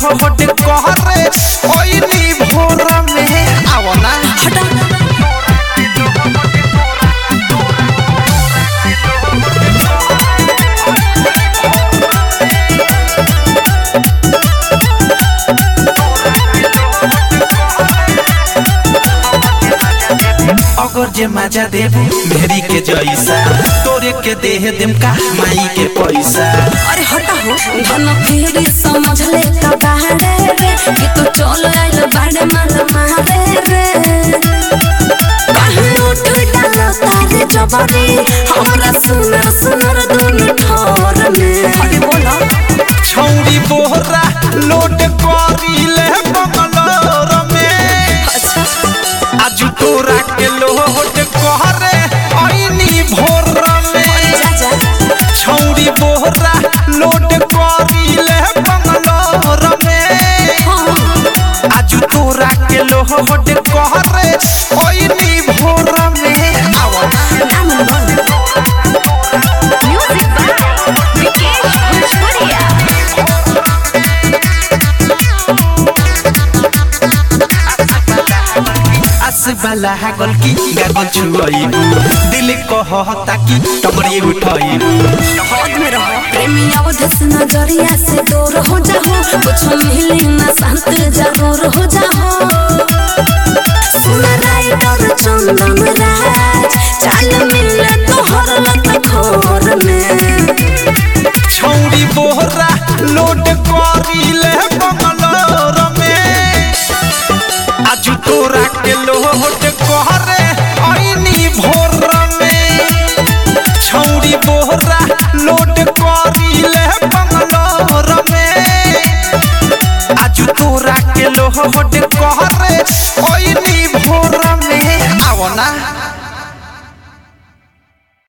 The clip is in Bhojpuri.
लोहट कहरे ओइनी भोर में आओ ना हटा अगर जे मजा देबू मेरी के जैसा तोरे के देह देम का माई के पैसा अरे हटा हो धन फिर समझ ले का बाहरे रे कि तू चल आइल बाड़े माल मारे रे कहीं उठ डालो तारे जबरी हमरा सुनर सुनर दुनु ठोर में अरे बोला छौरी बोहरा लोट करीले बंगलोर में अच्छा आज तोरा के लोहट कहरे ओइनी भोर में जा जा छौरी बोहरा लोट करीले बंगलोर में हाँ आज तोरा के लोहट कहरे ओइनी भोर में आओ ना नाम बोल म्यूजिक बाय विकेश भोजपुरिया आस वाला गल की गागल छुआइबू दिल कहता कि टमरी उठाइबू हद में रहो प्रेमी अवधस नजरिया से दूर हो जाओ कुछ मिले ना शांत जरूर हो जाओ सुन राइडर चंदन राज चाल मिल तोहर लत खोर में छौरी बोहरा लोड करीले बंगलोर में आज तोरा के लोहट कहरे ओइनी भोर में छौरी बोहरा लोड करीले बंगलोर में आज तोरा के लोहट कहरे ओइनी भोर में आओ ना